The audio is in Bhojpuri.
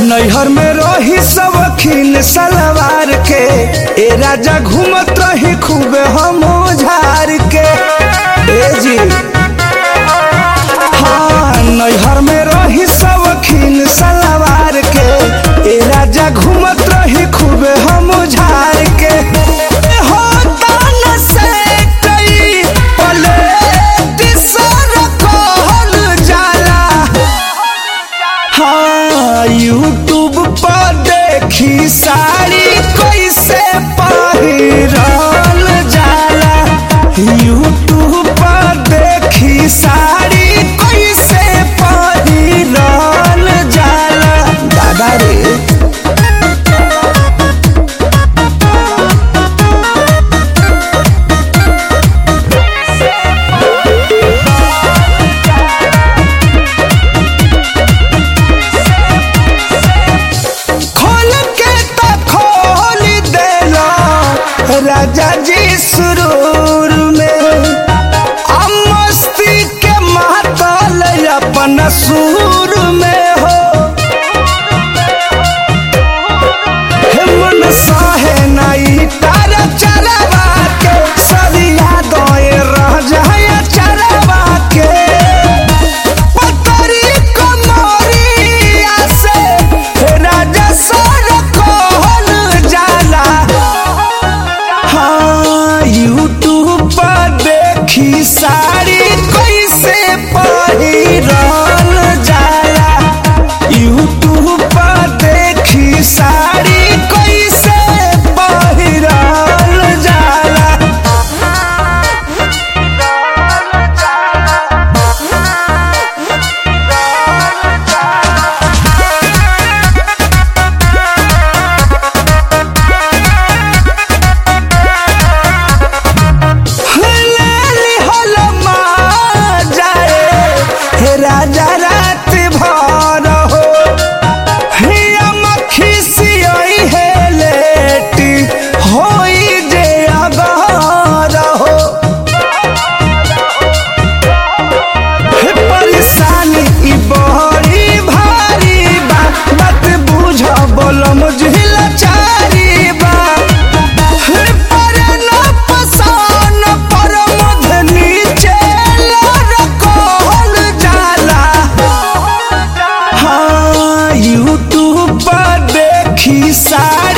नैहर में रही सब खिन सलवार के ए राजा घूमत रही खूबे हम झार के ए जी हाँ नैहर में रही सब खिन सलवार के ए राजा घूमत रही खूबे हम झार के हो तान से कई पलेट सर कहल जाला हाँ यूट्यूब पर देखी साड़ी कैसे पहिरल जाला यूट्यूब पर देखी साड़ी कैसे पहिरल जाला दादा रे खोल के तो खोल देलो राजा जी सुरूर में आ मस्ती के मातल अपन सूर में हो हे मन साहे नाई तारा चरवा के सरिया दोए रह जाए चरवा के पतरी कमरिया से राजा सर कहल जाला हाँ यूट्यूब पर देखी साड़ी कैसे पहिरल जाला यूट्यूब पर देखी साड़ी कैसे पहिरल जाला लेली होलो माँ जाए हे राजा रात भर हो हिया मक्खी सियोई है लेटी होई जे अगर हो हे परेशानी ई बड़ी भारी बा बात बुझ बोलम झिला चारी बा हे पर न पसान पर मध नीचे लरकोल जाला हाँ यूट्यूब पर देखी साड़ी